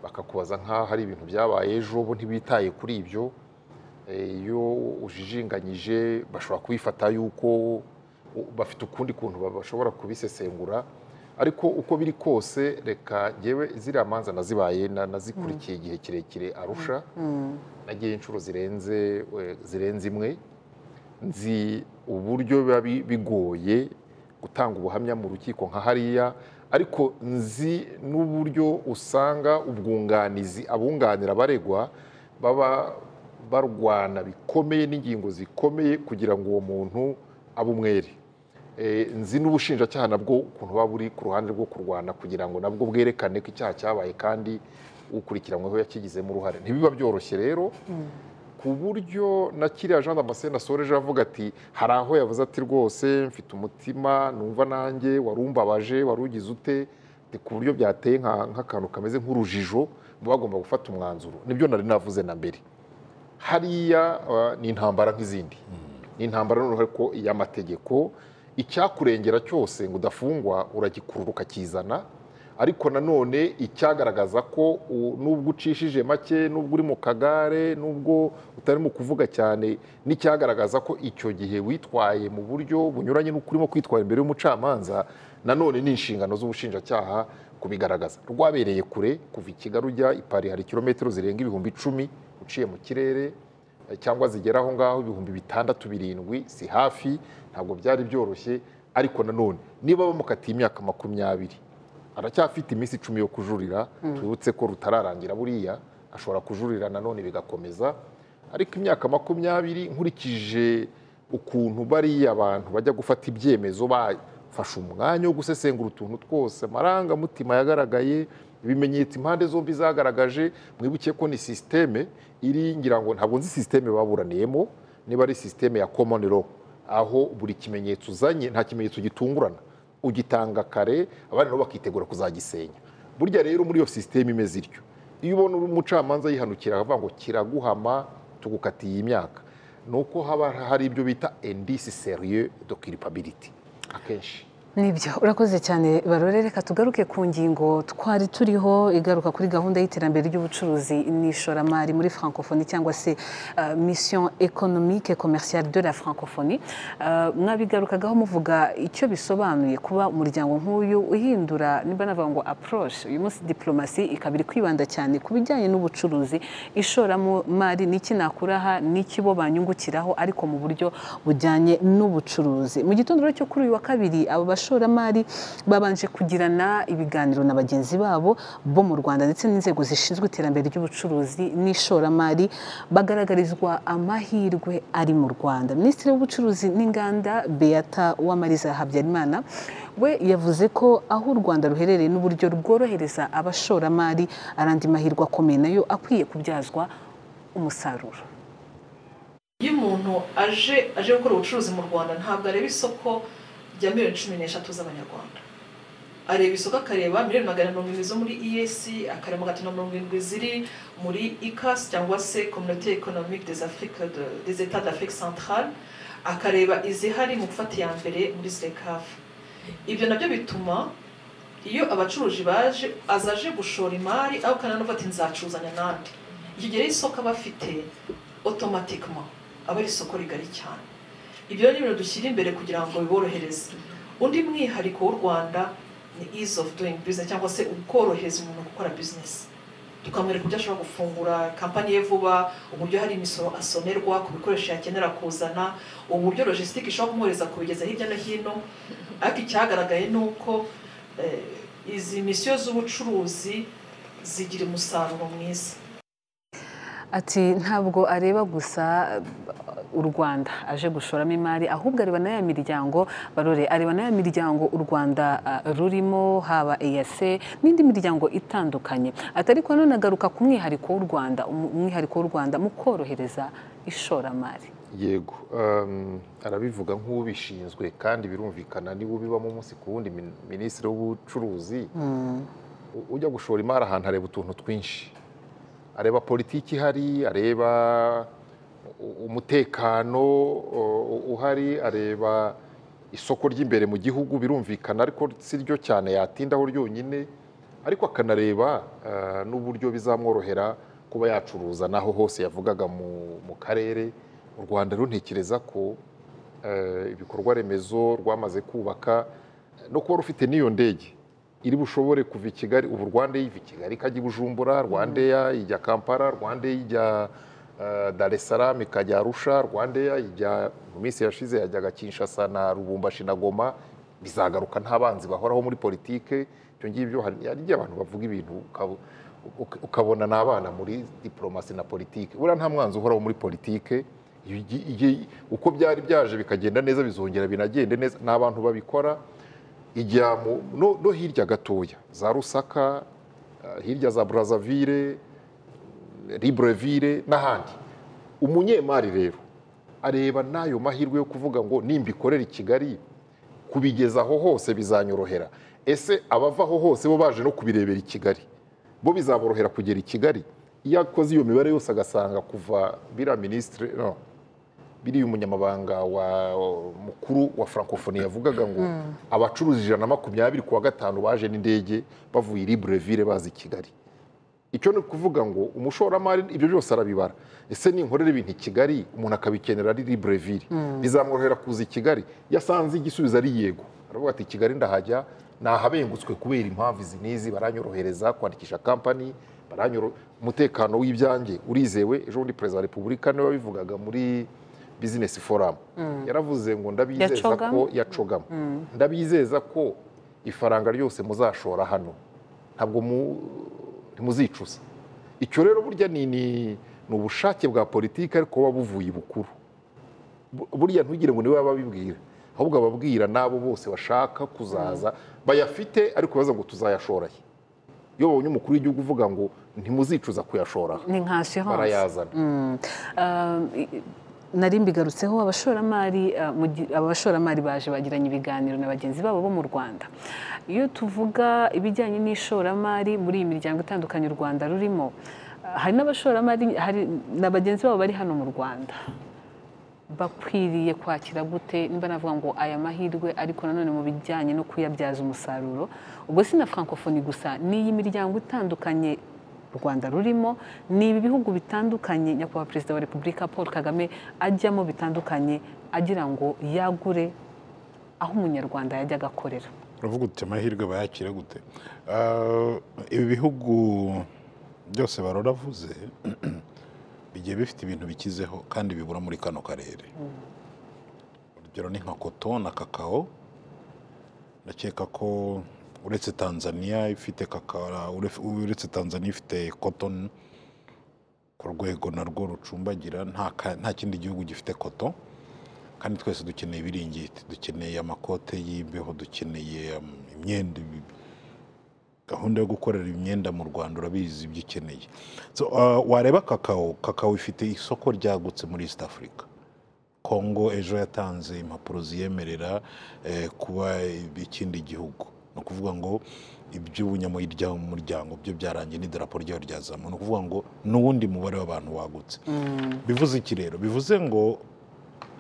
S2: bakakubaza nk'aho hari ibintu byabaye ejo bo ntibitaye kuri ibyo iyo ujijinganyije bashobora kubifata yuko bafite ukundi kuntu bashobora kubisesengura ariko uko biri kose reka ngewe ziriya manza nazibaye nazikurikiye igihe kirekire arusha nagiye inshuro zirenze zirenze imwe nzi uburyo biba bigoye gutanga ubuhamya mu rukiko nka hariya ariko nzi n'uburyo usanga ubwunganizi abunganira abaregwa baba barwana bikomeye n'ingingo zikomeye kugira ngo uwo muntu abe umwere nzi n'ubushinjacyaha nabwo ukuntu buba buri ku ruhande rwo kurwana kugira ngo nabwo bwerekane ko icyaha cyabaye kandi ukurikiranyweho yakigizemo uruhare ntibiba byoroshye rero ku buryo na kiriya jean damascene asoreje avuga ati hari aho yavuze ati rwose mfite umutima numva nanjye wari umbabaje wari ugize ute ku buryo byateye nk'akantu kameze nk'urujijo muba bagomba gufata umwanzuro nibyo nari navuze na mbere hariya ni intambara nk'izindi ni intambara noneho ariko iy'amategeko icyakurengera cyose ngo udafungwa uragikurura ukakizana ariko nanone icyagaragaza ko nubwo ucishije make nubwo uri mu kagare nubwo utari mu kuvuga cyane n'icyagaragaza ko icyo gihe witwaye mu buryo bunyuranye n'uko urimo kwitwara imbere y'umucamanza nanone ni inshingano z'ubushinjacyaha kubigaragaza rwabereye kure kuva i kigali ujya i pari hari kilometero zirenga ibihumbi icumi uciye mu kirere cyangwa zigera aho ngaho ibihumbi bitandatu birindwi si hafi ntabwo byari byoroshye ariko nanone niba bamukatiye imyaka makumyabiri aracyafite iminsi icumi yo kujurira tubutse ko rutararangira buriya ashobora kujurira nanone bigakomeza ariko imyaka makumyabiri nkurikije ukuntu bariya abantu bajya gufata ibyemezo bafashe umwanya wo gusesengura utuntu twose amarangamutima yagaragaye ibimenyetso impande zombi zagaragaje mwibuke ko ni sisiteme iri ngira ngo ntabwo nzi sisiteme baburaniyemo niba ari sisiteme ya komoni ro aho buri kimenyetso uzanye nta kimenyetso gitungurana ugitanga kare abandi nabo bakitegura kuzagisenya burya rero muri iyo sisiteme imeze ityo iyo ubona umucamanza yihanukira akavuga ngo kiraguhama tugukatiye imyaka ni uko haba hari ibyo bita endisi seriye do kiripabiriti akenshi
S1: nibyo urakoze cyane barore reka tugaruke ku ngingo twari turiho igaruka kuri gahunda y'iterambere ry'ubucuruzi n'ishoramari muri francophonie cyangwa se mission économique commerciale de la francophonie mwabigarukagaho muvuga icyo bisobanuye kuba umuryango nk'uyu uhindura niba navuga ngo approche uyu munsi diplomasi ikaba iri kwibanda cyane ku bijyanye n'ubucuruzi ishoramari n'iki nakuraha n'iki bo banyungukiraho ariko mu buryo bujyanye n'ubucuruzi mu gitondo cyo kuri uyu wa kabiri abo bashoramari babanje kugirana ibiganiro na bagenzi babo bo mu rwanda ndetse n'inzego zishinzwe iterambere ry'ubucuruzi n'ishoramari bagaragarizwa amahirwe ari mu rwanda minisitiri w'ubucuruzi n'inganda beata uwamariza habyarimana we yavuze ko aho u rwanda ruherereye n'uburyo rworohereza abashoramari arandi mahirwe akomeye nayo akwiye kubyazwa umusaruro
S4: iyo umuntu aje aje gukora ubucuruzi mu rwanda ntabwo areba isoko rya miliyoni cumi n'eshatu z'abanyarwanda areba isoko akareba miliyoni magana mirongo irindwi zo muri iyesi akareba magana atanu mirongo irindwi ziri muri ikasi cyangwa se kominite ekonomike des afurike des etats d'afurike centrale akareba izihari mu gufata iya mbere muri zirekafu ibyo nabyo bituma iyo abacuruzi baje azaje gushora imari aho kandi ati nzacuzanya n'andi ikigero y'isoko aba afite otomatikoma aba ari isoko rigari cyane ibyo ni ibintu dushyira imbere kugira ngo biborohereze undi mwihariko w'u rwanda ni ease of doing business cyangwa se ukorohereza umuntu gukora business tukamwereka uburyo ashobora gufungura kampani ye vuba uburyo hari imisoro asonerwa ku bikoresho yakenera kuzana uburyo logisitike ishobora kumwohereza kubigeza hirya no hino ariko icyagaragaye ni uko izi misiyo z'ubucuruzi zigira umusaruro mwiza
S1: ati ntabwo areba gusa u rwanda aje gushoramo imari ahubwo areba na ya miryango barore areba na ya miryango u rwanda rurimo haba eyase n'indi miryango itandukanye atari ko none agaruka ku mwihariko w'u rwanda umwihariko w'u rwanda mu korohereza ishoramari
S2: yego arabivuga nk'ubishinzwe kandi birumvikana niba ubibamo umunsi ku wundi minisitiri w'ubucuruzi ujya gushora imari ahantu areba utuntu twinshi areba politiki ihari areba umutekano uhari areba isoko ry'imbere mu gihugu birumvikana ariko si ryo cyane yatindaho ryonyine ariko akanareba n'uburyo bizamworohera kuba yacuruza n'aho hose yavugaga mu karere u rwanda runtekereza ko ibikorwa remezo rwamaze kubaka no kuba rufite n'iyo ndege iri bushobore kuva i kigali ubu rwanda yiva i kigali ikajya i bujumbura rwanda ijya kampala rwanda ijya dar es salaam ikajya arusha rwandeya ijya mu minsi yashize yajyaga kinshasa na rubumbashi na goma bizagaruka nta banzi bahoraho muri politike ibyo ngibyo hari igihe abantu bavuga ibintu ukabona ni abana muri diporomasi na politike buriya nta mwanzi uhoraho muri politike uko byari byaje bikagenda neza bizongera binagende neza ni abantu babikora ijya no hirya gatoya za rusaka hirya za burazavire libreville n'ahandi umunyemari rero areba n'ayo mahirwe yo kuvuga ngo nimba ikorera i kigali kubigezaho hose bizanyorohera ese abavaho hose bo baje no kubirebera i kigali bo bizaborohera kugera i kigali iyo akoze iyo mibare yose agasanga kuva biriya minisitiri no biriya umunyamabanga mukuru wa francophonie yavugaga ngo abacuruzi ijana na makumyabiri ku wa gatanu baje n'indege bavuye libreville baza i kigali icyo ni ukuvuga ngo umushoramari ibyo byose arabibara ese ninkorera ibintu i kigali umuntu akabikenera ari libreville bizamworohera kuza i kigali yasanze igisubizo ari yego aravuga ati kigali ndahajya nahabengutswe kubera impamvu izi n'izi baranyorohereza kwandikisha kampani umutekano w'ibyange urizewe ejo bundi perezida wa repubulika niwe wabivugaga muri bizinesi foramu yaravuze ngo ndabizeza ko yacogamo ndabizeza ko ifaranga ryose muzashora hano ntabwo mu ntimuzicuza icyo rero burya ni ubushake bwa politiki ariko buba buvuye ibukuru burya ntugire ngo niwe babibwira ahubwo ababwira n'abo bose bashaka kuzaza bayafite ariko baza ngo tuzayashoraye iyo babonye umukuru w'igihugu uvuga ngo ntimuzicuza kuyashora
S1: ni nkasi hose
S2: barayazana
S1: nari mbigarutseho abashoramari abashoramari baje bagiranye ibiganiro na bagenzi babo bo mu rwanda iyo tuvuga ibijyanye n'ishoramari muri iyi miryango itandukanye u rwanda rurimo hari n'abashoramari hari na bagenzi babo bari hano mu rwanda bakwiriye kwakira gute niba navuga ngo aya mahirwe ariko nanone mu bijyanye no kuyabyaza umusaruro ubwo si na francophonie gusa ni iyi miryango itandukanye u rwanda rurimo ni ibi bihugu bitandukanye nyakubahwa perezida wa repubulika paul kagame ajyamo bitandukanye agira ngo yagure aho umunyarwanda yajya agakorera
S3: uravuga uti amahirwe bayakira gute ibi bihugu byose baroravuze bigiye bifite ibintu bikizeho kandi bibura muri kano karere urugero ni nka koto na kakao ndakeka ko uretse tanzania ifite kakara uref- uretse tanzania ifite cotton ku rwego narwo rucumbagira nta ka- nta kindi gihugu gifite koto kandi twese dukeneye ibiringiti dukeneye amakote y'imbeho dukeneye um, imyenda ibi- gahunda yo gukorera imyenda mu rwanda urabizi ibyo ukeneye So, uh, wareba kakao kakao ifite isoko ryagutse muri east africa kongo ejo yatanze impapuro ziyemerera eh, kuba ikindi gihugu ni ukuvuga ngo iby'ubunyamuryango byo byarangiye n'idarapo ryayo ryazamuwe ni ukuvuga ngo n'uwundi mubare w'abantu wagutse bivuze iki rero bivuze ngo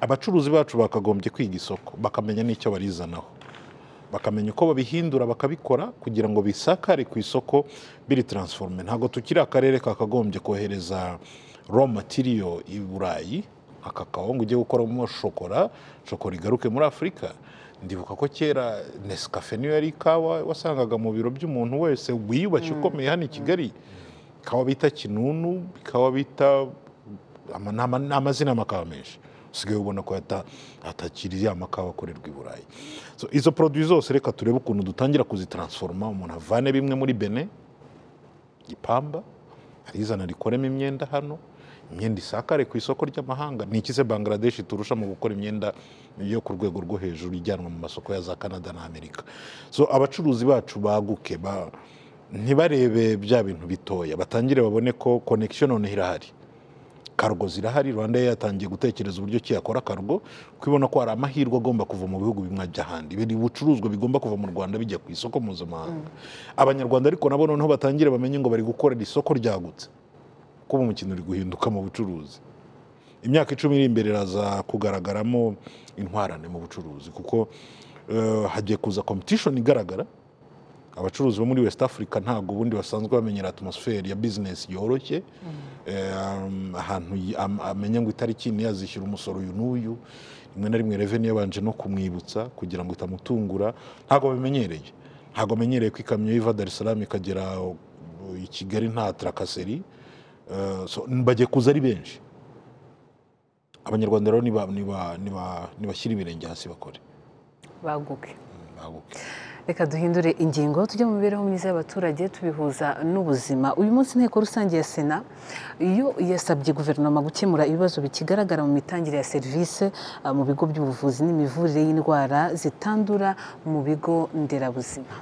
S3: abacuruzi bacu bakagombye kwiga isoko bakamenya n'icyo barizanaho bakamenya uko babihindura bakabikora kugira ngo bisakare ku isoko biri taransiforume ntabwo tukiri akarere kakagombye kohereza raw material i burayi aka kawunga ugiye gukoramo shokora shokora igaruke muri afurika ndibuka ko kera nesikafe niyo yari ikawa wasangaga mu biro by'umuntu wese wiyubashye ukomeye hano i kigali ikawa bita kinunu ikawa bita ama- ni ama- ni amazina y'amakawa menshi usigaye ubona ko yata- atakiri ya makawa akorerwa i burayi So, izo poroduwi zose reka turebe ukuntu dutangira kuzitaransiforoma umuntu avane bimwe muri bene gipamba arizana rikoremo imyenda hano imyenda isakare ku isoko ry'amahanga ni iki se bangladesh turusha mu gukora imyenda yo ku rwego rwo hejuru ijyanwa mu masoko ya za canada na amerika so abacuruzi bacu baguke ba, ntibarebe bya bintu bitoya batangire babone ko connection noneho irahari kargo zirahari rwanda Air yatangiye gutekereza uburyo ki yakora kargo kuko ibona ko hari amahirwe agomba kuva mu bihugu bimwe ajya ahandi biri ibicuruzwa bigomba kuva mu rwanda bijya ku isoko mpuzamahanga abanyarwanda ariko nabo noneho batangire bamenye ngo bari gukorera isoko ryagutse kuba umukino uri guhinduka mu bucuruzi imyaka icumi iri imbere iraza kugaragaramo intwarane mu bucuruzi kuko eh, hagiye kuza competition igaragara abacuruzi bo muri west africa ntabwo ubundi basanzwe bamenyera atmosfere ya business yoroshye Eh, um, ahantu yi- am- amenya ngo itariki niyo azishyura umusoro uyu n'uyu rimwe na rimwe reveni yabanje no kumwibutsa kugira ngo itamutungura ntabwo bimenyereye ntabwo amenyereye ko ikamyo iva dar es salaam ikagera uh, i kigali nta tarakaseri Eh, so, bagiye kuza ari benshi abanyarwanda rero niba- niba- niba- nibashyira ibirenge hasi bakore
S1: baguke
S3: baguke
S1: reka duhindure ingingo tujye mu mibereho myiza y'abaturage tubihuza n'ubuzima uyu munsi inteko rusange ya sena yo yasabye guverinoma gukemura ibibazo bikigaragara mu mitangire ya serivisi ah, mu bigo by'ubuvuzi n'imivurire y'indwara zitandura mu bigo nderabuzima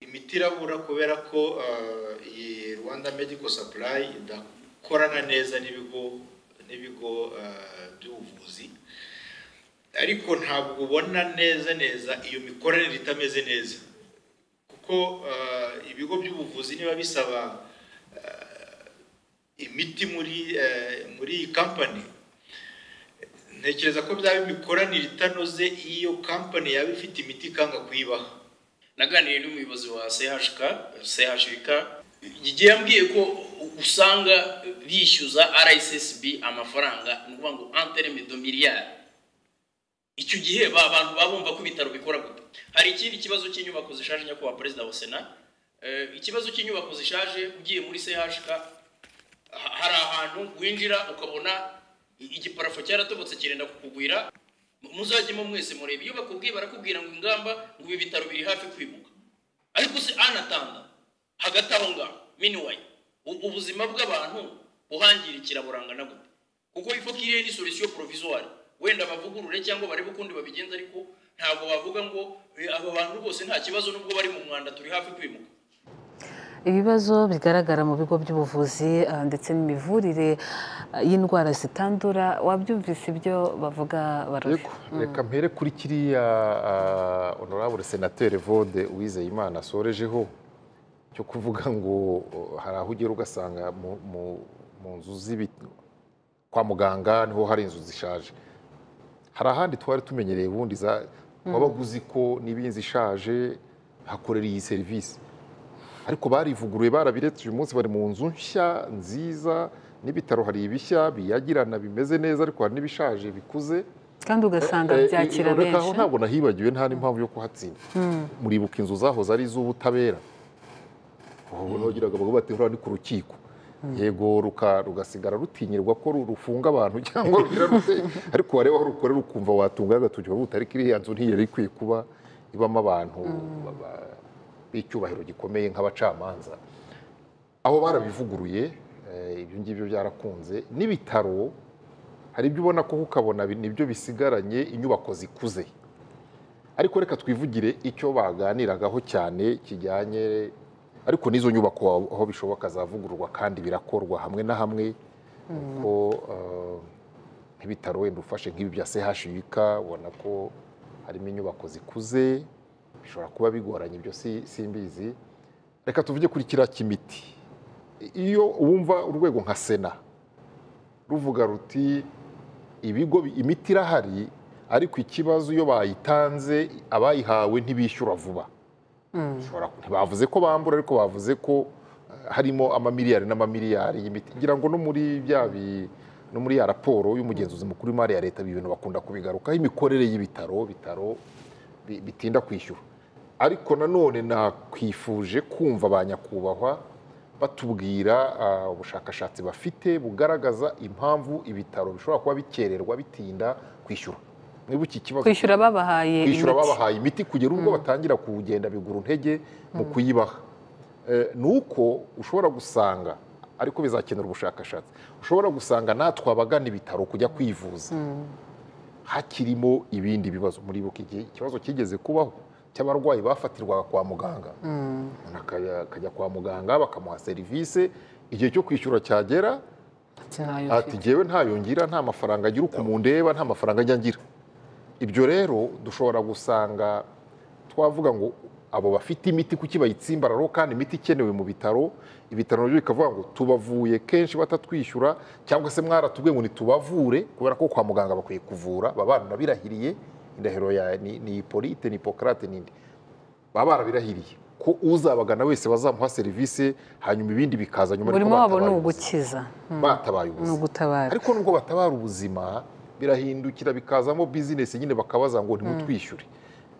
S7: imiti irabura kubera ko uh, iyi rwanda medical supply idakorana neza n'ibigo n'ibigo uh, by'ubuvuzi ariko ntabwo ubona neza neza iyo mikoranire itameze neza kuko uh, ibigo by'ubuvuzi niba bisaba uh, imiti muri uh, muri iyi kampani ntekereza ko byaba imikoranire itanoze iyo kampani yaba ifite imiti ikanga kuyibaha
S8: naganiriye n'umuyobozi wa CHK CHK igihe yambwiye ko usanga bishyuza RSSB amafaranga ni ukuvuga ngo antereme do miliyari icyo gihe ba bantu baba bumva ko ibitaro bikora gute hari ikindi kibazo cy'inyubako zishaje nyakubahwa perezida wa sena Eh, ikibazo cy'inyubako zishaje ugiye muri CHK ha- hari ahantu winjira ukabona i- igiparafo cyaratobotse kirenda kukugwira muzajyemo mwese murebe iyo bakubwiye barakubwira ngo ingamba ngo ibi bitaro biri hafi kwimuka ariko se anatanga hagati aho ngaho miniwayi u- ubuzima bw'abantu buhangirikira burangana gute kuko ifo kiriya ni solution provisoire wenda bavugurure cyangwa barebe ukundi babigenza ariko ntabwo bavuga ngo "Eh, aba bantu bose nta kibazo nubwo bari mu mwanda turi hafi kwimuka
S1: ibibazo bigaragara mu bigo by'ubuvuzi ah, ndetse n'imivurire ah, y'indwara zitandura wabyumvise ibyo bavuga barore
S2: Yego, reka mpere kuri kiriya ah, honorable senateri vode uwizeyimana asorejeho cyo kuvuga ngo oh, hari aho ugera ugasanga mu- mu- mu nzu z'ibi kwa muganga niho hari inzu zishaje hari ahandi twari tumenyereye ubundi za wabaga uzi ko niba inzu ishaje hakorera iyi serivisi ariko barivuguruye barabiretse uyu munsi bari mu nzu nshya nziza n'ibitaro hari ibishya biyagirana bimeze neza ariko hari n'ibishaje bikuze
S1: kandi ugasanga
S2: Eh, eh,
S1: byakira
S2: reka aho
S1: benshi
S2: ntabwo nahibagiwe nta n'impamvu yo kuhatsinda muribuka inzu zahoze ari iz'ubutabera ubwo bagiraga bavuga bati huriya ni ku rukiko yego ruka- rugasigara rutinyirwa ko ru- rufunga abantu cyangwa rugira rute ariko wareba aho rukorera ukumva watunga agatoki ukavuga uti ariko iriya nzu ntiyari ikwiye kuba ibamo abantu ba- ba- b'icyubahiro gikomeye nk'abacamanza aho barabivuguruye eh, ibyo ngibyo byarakunze n'ibitaro hari ibyo ubona ko ukabona nibyo bisigaranye inyubako zikuze ariko reka twivugire icyo baganiragaho cyane kijyanye ariko n'izo nyubako aho- aho bishoboka zavugururwa kandi birakorwa hamwe na hamwe ko nk'ibitaro wenda ufashe nk'ibi bya CHUK ubona ko harimo inyubako zikuze bishobora kuba bigoranye ibyo si- simbizi reka tuvuge kuri kiriya cy'imiti iyo wumva urwego nka sena ruvuga ruti ibigo bi- imiti irahari ariko ikibazo iyo bayitanze abayihawe ntibishyura vuba Bishobora- ntibavuze ko bambura ariko bavuze ko eh, harimo amamiliyari n'amamiliyari y'imiti ngira ngo no muri bya bi- no muri ya raporo y'umugenzuzi mukuru w'imari ya leta ibi bintu bakunda kubigarukaho imikorere y'ibitaro bitaro bi- bitinda kwishyura ariko nanone nakwifuje kumva ba nyakubahwa batubwira ah, ubushakashatsi bafite bugaragaza impamvu ibitaro bishobora kuba bikererwa bitinda kwishyura niba iki kibazo
S1: kwishyura babahaye
S2: kwishyura
S1: imiti.
S2: babahaye imiti kugera ubwo batangira kuwugenda bigura intege mu kuyibaha Eh, ni uko ushobora gusanga ariko bizakenera ubushakashatsi ushobora gusanga natwe abagana ibitaro kujya kwivuza hakirimo ibindi bibazo muri buka igihe ikibazo kigeze kubaho cy'abarwayi bafatirwaga kwa muganga umuntu akajya- akajya kwa muganga bakamuha serivisi igihe cyo kwishyura cyagera
S1: Ati ntayo
S2: ati
S1: mfite.
S2: ngewe ntayo ngira nta mafaranga agira ukuntu ndeba nta mafaranga ajya ngira ibyo rero dushobora gusanga twavuga ngo abo bafite imiti kuki bayitsimbararo kandi imiti ikenewe mu bitaro ibitaro nabyo bikavuga ngo tubavuye kenshi batatwishyura cyangwa se mwaratubwiye ngo nitubavure kubera ko kwa muganga bakwiye kuvura baba baranabirahiriye indahiro ya ni, ni ipolite ni hipokarate n'indi baba barabirahiriye ko uzabagana wese bazamuha serivisi hanyuma ibindi bikaza nyuma
S1: burimo
S2: ariko
S1: wabo ni
S2: batabaye
S1: ugukiza
S2: ubuzima batabaye
S1: ni
S2: ubuzima
S1: ugutabara
S2: ariko nubwo batabara ubuzima birahindukira bikazamo bizinesi nyine bakabaza ngo ntimutwishyure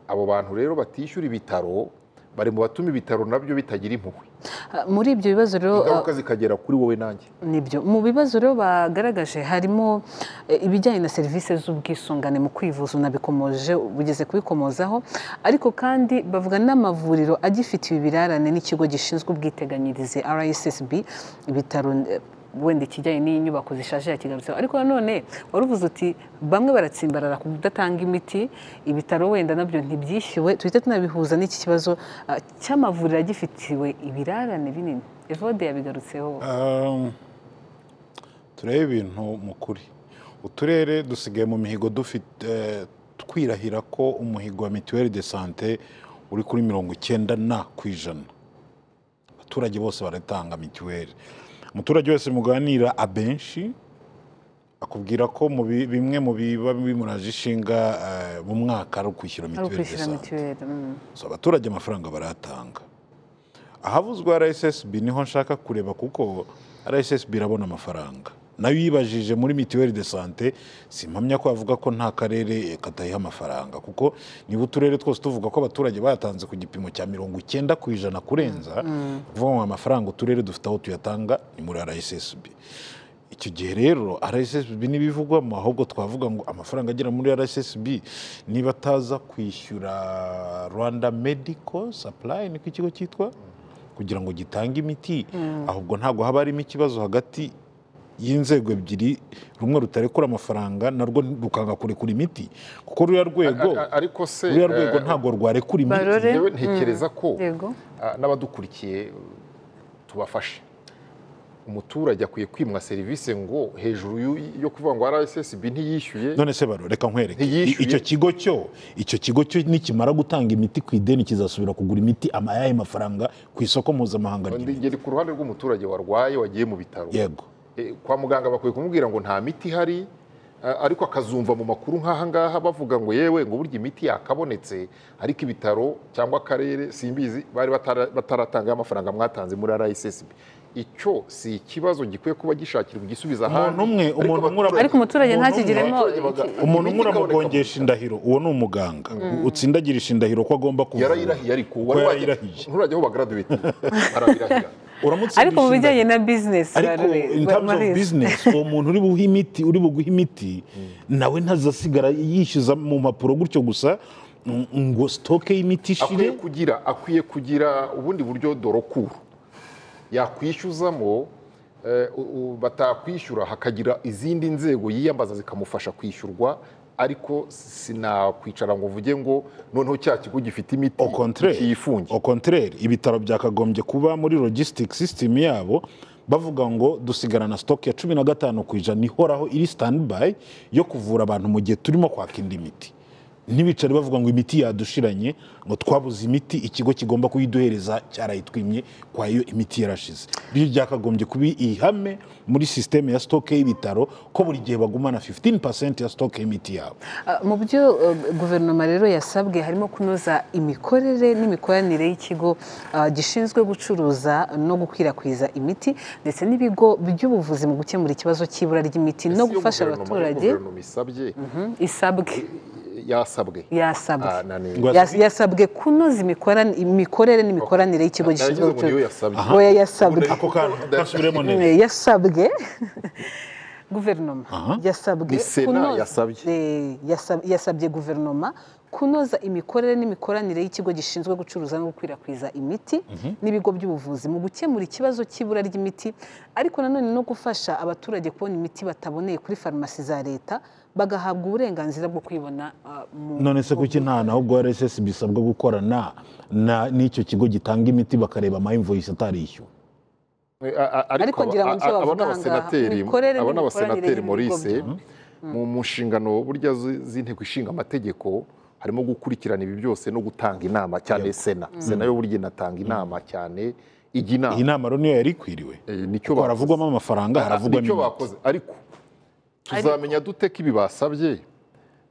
S2: abo bantu rero batishyura ibitaro bari mu batuma ibitaro nabyo bitagira impuhwe
S1: Ah, muri ibyo bibazo rero ah,
S2: ingaruka zikagera kuri wowe nanjye
S1: nibyo mu bibazo rero bagaragaje harimo eh, ibijyanye na serivisi z'ubwisungane mu kwivuza unabikomoje bugeze kubikomozaho ariko kandi bavuga n'amavuriro agifitiye ibirarane n'ikigo gishinzwe ubwiteganyirize rssb ibitaro eh, wenda ikijyanye n'inyubako zishaje yakigarutseho ariko nanone wari uvuze uti bamwe baratsimbarara ku kudatanga imiti ibitaro wenda nabyo ntibyishyuwe tuhite tunabihuza n'iki kibazo ah, cy'amavuriro agifitiwe ibirarane binini evode yabigarutseho
S3: Um, turebe ibintu mu kuri uturere dusigaye mu mihigo dufite eh, twirahira ko umuhigo wa mituweli de sante uri kuri mirongo icyenda na ku ijana abaturage bose baratanga mituweli umuturage wese muganira abenshi akubwira ko mu bi- bimwe mu biba bimuraje ishinga eh, mu mwaka ari ukwishyura
S1: ari
S3: mituweli de
S1: ukwishyura
S3: sante
S1: mituweli mm.
S3: so abaturage amafaranga baratanga ahavuzwe rssb niho nshaka kureba kuko rssb irabona amafaranga nayo yibajije muri mituweli de sante simpamya ko avuga ko nta karere katayiha amafaranga kuko niba uturere twose tuvuga ko abaturage bayatanze ku gipimo cya mirongo icyenda ku ijana kurenza kuvuga ngo amafaranga uturere dufite aho tuyatanga ni muri rssb icyo gihe rero rssb n'ibivugwamo ahubwo twavuga ngo amafaranga agera muri rssb niba ataza kwishyura rwanda medical supply niko ikigo cyitwa kugira ngo gitange imiti ahubwo ntabwo haba harimo ikibazo hagati y'inzego ebyiri rumwe rutarekura amafaranga narwo rukanga kurekura imiti kuko ruriya rwego
S2: A- a- ariko se
S3: ruriya rwego
S2: eh,
S3: ntabwo rwarekura imiti
S1: Barore.
S2: njyewe ntekereza ko
S1: yego
S2: ah, n'abadukurikiye tubafashe umuturage akwiye kwimwa serivisi ngo hejuru y'u- yo kuvuga ngo rssb ntiyishyuye
S3: none se baro reka nkwereke
S2: Ntiyishyuye.
S3: I- icyo kigo cyo icyo kigo cyo nikimara gutanga imiti ku ideni kizasubira kugura imiti amayaye mafaranga ku isoko mpuzamahanga
S2: Ndi-
S3: ry'imiti
S2: ngeri ku ruhande rw'umuturage warwaye wagiye mu bitaro
S3: yego
S2: Eh, kwa muganga bakwiye kumubwira ngo nta miti ihari a- ariko akazumva mu makuru nk'aha ngaha bavuga ngo yewe ngo burya imiti yakabonetse ariko ibitaro cyangwa akarere simbizi bari batara- bataratanga amafaranga mwatanze muri rssb icyo si ikibazo gikwiye kuba gishakirwa igisubizo
S3: umuntu umwe
S2: Ariko
S3: umuntu umwe
S2: abaturage-
S3: ura-
S1: Ariko umuturage
S3: umuntu umwe-
S1: ntakigiremo
S2: iki-
S3: umuntu
S2: imiti
S3: umwe uramugongesha
S2: ikaboneka.
S3: indahiro uwo ni umuganga utsindagirisha indahiro ko agomba kuvura
S2: yarayirahiye ariko
S3: Ko yarayirahiye
S2: nturajya aho bagaraduweti arabirahira
S3: uramutse
S1: ariko mu bijyanye na bizinesi
S3: ariko in terms of business uwo muntu uri buhe imiti uri buguha imiti nawe ntazasigara yishyuza mu mpapuro gutyo gusa ng- ngo sitoke y'imiti
S2: akwiye
S3: ishire
S2: kugira akwiye kugira ubundi buryo dorokuru yakwishyuzamo eh, u- u- batakwishyura hakagira izindi nzego yiyambaza zikamufasha kwishyurwa ariko sinakwicara ngo mvuge ngo noneho cya kigo gifite imiti
S3: au contraire
S2: kiyifunge
S3: au contraire ibitaro byakagombye kuba muri logistic system yabo bavuga ngo dusigarana stock ya cumi na gatanu ku ijana ihoraho iri standby yo kuvura abantu mu gihe turimo kwaka indi miti ntibicare bavuga ngo imiti yadushiranye ngo twabuze imiti ikigo kigomba kuyiduhereza cyarayitwimye kwa yo imiti yarashize ryo byakagombye kuba ihame muri sisiteme ya stock y'ibitaro ko buri gihe bagumana 15% ya stock y'imiti yabo
S1: Ah, mu byo eh, guverinoma rero yasabwe harimo kunoza imikorere n'imikoranire y'ikigo ah, gishinzwe gucuruza no gukwirakwiza imiti ndetse n'ibigo by'ubuvuzi mu gukemura ikibazo cy'ibura ry'imiti no
S2: Ese iyo
S1: gufasha
S2: guverinoma- iyo
S1: abaturage
S2: guverinoma isabye
S1: Mhm, isabwe
S2: yasabwe
S1: yasabwe
S2: Ah, nani-
S3: Ngo-
S1: Yas- yasabwe kunoza imikoran- imikorere n'imikoranire y'Ikigo
S2: Nari
S1: gishinzwe
S2: ngize ngo niyo
S1: gucuruza
S2: yasabwe.
S1: oya yasabwe
S3: ako kantu gasubiremo neza
S1: Eh, yasabwe guverinoma yasabwe
S2: Ni Sena
S1: kunoza-
S2: yasabye.
S1: Eh, yasab- yasabye guverinoma kunoza imikorere n'imikoranire y'ikigo gishinzwe gucuruza no gukwirakwiza imiti n'ibigo by'ubuvuzi mu gukemura ikibazo cy'ibura ry'imiti ariko nanone no gufasha abaturage kubona imiti bataboneye kuri farumasi za leta bagahabwa uburenganzira bwo kuyibona ah, mu-
S3: none se kuki nta naho ubwo rss bisabwa gukorana na n'icyo kigo gitanga imiti bakareba amaimvoyisi atarishyuwe
S2: Eh, a- a-
S1: Ariko ngira ngo nicyo
S2: a- aba
S1: bavuga
S2: ni abasenateri
S1: ahangaha. Imikorere
S2: aba ni
S1: n'imikoranire
S2: abasenateri
S1: y'ibigo
S2: morise
S1: byombi.
S2: mu mu nshingano burya zi- z'inteko ishinga amategeko harimo gukurikirana ibi byose no gutanga inama cyane sena sena yo burya inatanga inama cyane ijya
S3: iyi
S2: inama
S3: nama rero niyo yari ikwiriwe
S2: Eh, nicyo
S3: kuko
S2: bakoze.
S3: haravugwamo amafaranga haravugwamo
S2: nicyo
S3: imiti
S2: bakoze ariko tuzamenya dute ko ibi basabye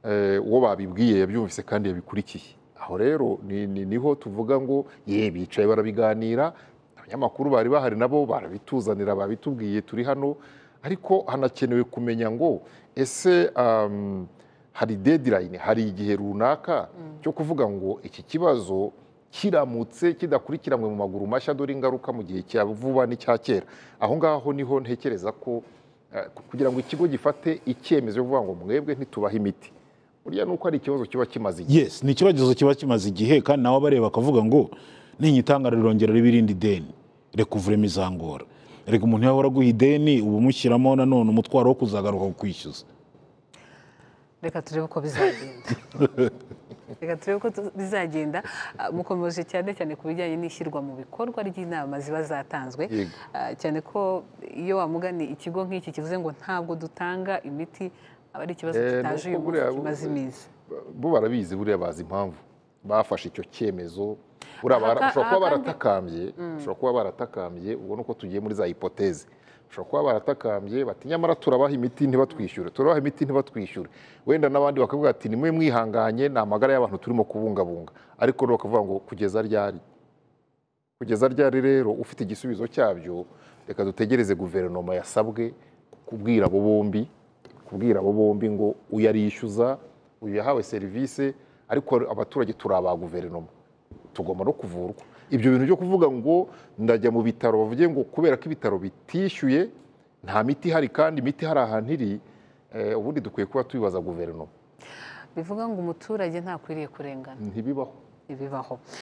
S2: eh, uwo babibwiye yabyumvise kandi yabikurikiye aho rero ni- ni- niho tuvuga ngo ye bicaye barabiganira abanyamakuru bari bahari nabo barabituzanira babitubwiye turi hano ariko hanakenewe kumenya ngo ese um, hari deadline hari igihe runaka cyo kuvuga ngo iki kibazo kiramutse kidakurikiranwe mu maguru mashya dore ingaruka mu gihe cya vuba n'icya kera aho ngaho niho ntekereza ko eh, kugira ngo ikigo gifate icyemezo cyo kuvuga ngo mwebwe ntitubahe imiti burya ni uko ari ikibazo kiba kimaze igihe
S3: yes ni ikibazo kiba kimaze igihe kandi nawe abareba bakavuga ngo ninyitangara rirongera ribe irindi deni reka uvure imizangora reka umuntu yahora aguha ideni uba umushyiramo nanone umutwaro wo kuzagaruka kwishyuza
S1: reka turebe uko bizagenda reka turebe uko tu- bizagenda Ah, mukomeje cyane cyane ku bijyanye n'ishyirwa mu bikorwa ry'inama ziba zatanzwe
S2: Yego.
S1: Ah, cyane ko iyo wamugani ikigo nk'iki kivuze ngo ntabwo dutanga imiti aba ari ikibazo
S2: Eh,
S1: kitaje
S2: nuko
S1: uyu munsi
S2: buriya-
S1: kimaze iminsi
S2: bo barabizi buriya bazi impamvu bafashe icyo cyemezo buriya bara-
S1: Aha ka-
S2: bashobora kuba
S1: aha kandi-
S2: baratakambye bashobora kuba baratakambye ubwo ni uko tugiye muri za hipoteze bashobora kuba baratakambye bati nyamara turabaha imiti ntibatwishyure turabaha imiti ntibatwishyure wenda n'abandi bakavuga ati nimwe mwihanganye ni amagara y'abantu turimo kubungabunga ariko rero bakavuga ngo kugeza ryari kugeza ryari rero ufite igisubizo cyabyo reka dutegereze guverinoma yasabwe kubwira abo bombi kubwira abo bombi ngo uyu arishyuza uyu yahawe serivisi ariko abaturage turi aba guverinoma tugomba no kuvurwa ibyo bintu byo kuvuga ngo ndajya mu bitaro bavuge ngo kubera ko ibitaro bitishyuye nta miti ihari kandi imiti hari ahantu iri eh, ubundi dukwiye kuba tubibaza guverinoma
S1: bivuga ngo umuturage ntakwiriye kurengana
S2: ntibibaho
S1: ibibaho